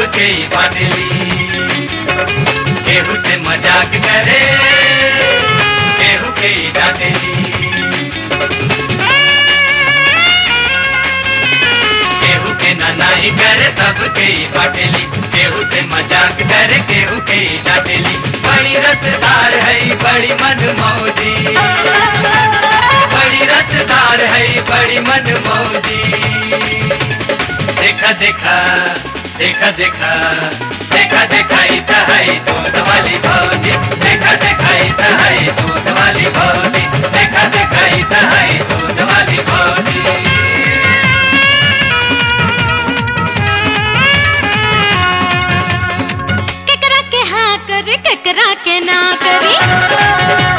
सबके ही बाटली केहू से मजाक करे केहू के ही डांटेली केहू के ननाई करे सबके ही बाटेली केहू से मजाक करे केहू के ही डांटेली बड़ी रसदार है बड़ी मन मौजी बड़ी रसदार है बड़ी मन मौजी देखा देखा देखा देखा देखा देखा इत है दूध वाली भौजी देखा देखा इत है दूध वाली भौजी देखा देखा इत है दूध वाली भौजी केकरा के हाँ करे केकरा के ना करी